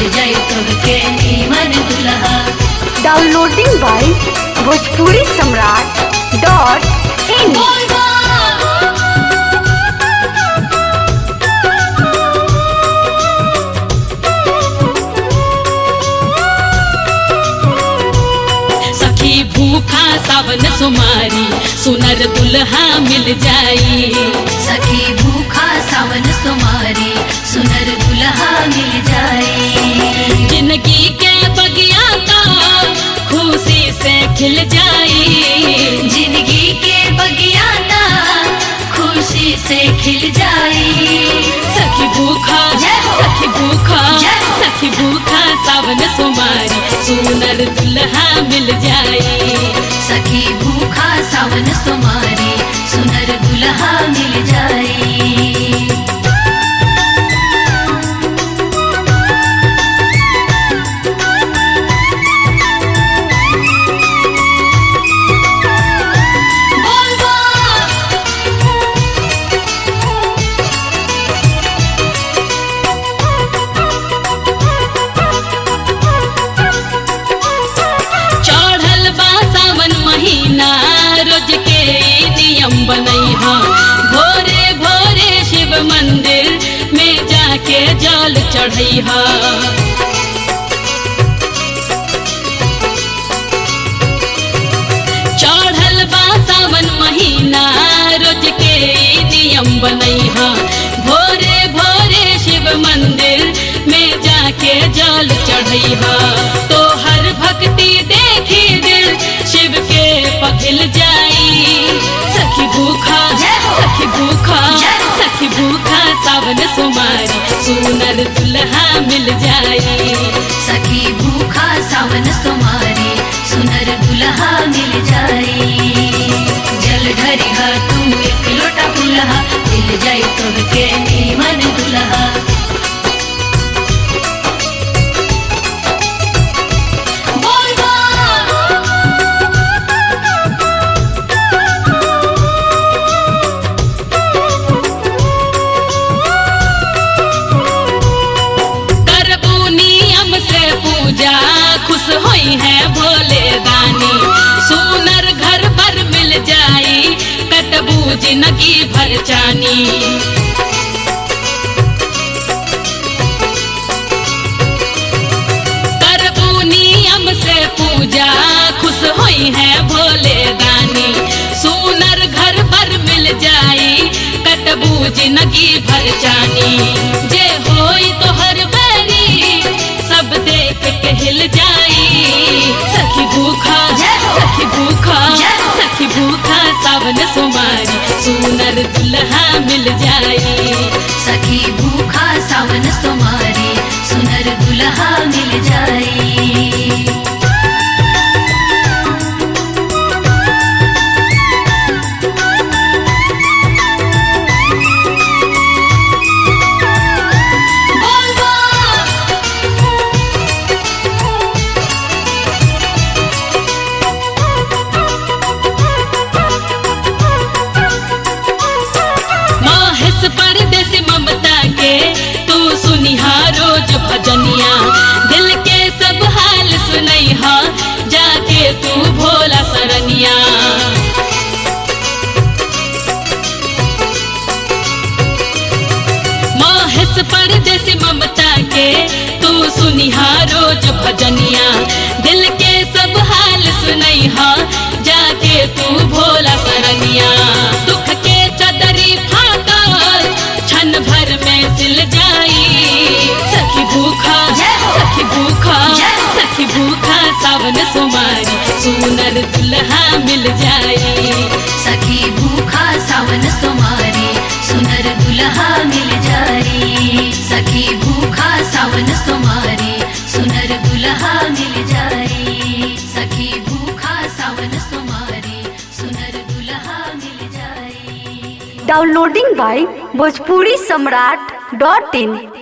जाई तोहके नीमन दुल्हा downloading by Bhojpuri Samrat dot in बोल बा सखी भूखा सावन सुमारी सुनर दुल्हा मिल जाई सखी भूखा सावन सुमारी सुनर दुल्हा मिल जाए जिंदगी के बगिया का खुशी से खिल जाई जिंदगी के बगिया ना खुशी से खिल जाए सखी भूखा जय हो। सखी भूखा जय हो। सखी भूखा सावन सुमारी सुनर दुल्हा मिल जाई सखी भूखा सावन सुमारी सुनर दुल्हा मिल जाए बोल बा चढ़ल बा सावन महीना रोज के ई नियम बनैहा भोरे भोरे शिव मंदिर में जाके जल चढ़ैहा चढ़ल बा सावन महीना रोज के ई नियम बनैहा भोरे भोरे शिव मंदिर में जाके जल चढ़ैहा तो हर भक्ति देखी दिल शिव के पखिल जाई सखी भूखा जय हो। सखी भूखा जय हो। सखी भूखा सावन सुमारी सुनर दुल्हा मिल जाई सखी भूखा सावन सुमारी सुनर दुल्हा मिल जाए जल ढरिहा तू एक लोटा दुल्हा मिल जाई तोहके नीमन दुल्हा बोल बा करबू नियम से पूजा खुश होई है भोले दानी सुनर घर पर मिल जाई कटबू जिंदगी भर जानी करबू नियम से पूजा खुश होई है भोले दानी सुनर घर पर मिल जाई कटबू जिंदगी भर जानी जे होई तो हर बैरी सब देख के हिल जाई सखी भूखा जय हो। सखी भूखा जय हो। सखी भूखा सावन सुमारी सुनर दुल्हा मिल जाई सखी भूखा सावन सुमारी सुनर दुल्हा मिल जाए बोल बा माहेश परदेसी ममता के तू सुनिहा रोज भजनिया दिल के सब हाल सुनैहा जाके तू भोला सरनिया माहेश परदेसी ममता के तू सुनिहा रोज भजनिया दिल के सब हाल सुनैहा जाके तू भोला सरनिया दुख के चदरी फाटल क्षण भर में सिल जाई सखी भूखा जय हो। सखी भूखा जय हो। सखी भूखा सावन सुमारी सुनर दुल्हा मिल जाई सखी भूखा सावन सुमारी सुनर दुल्हा मिल जाए सखी भूखा सावन सुमारी सुनर दुल्हा मिल जाए सखी भूखा सावन सुमारी सुनर दुल्हा मिल जाए downloading by Bhojpuri Samrat dot in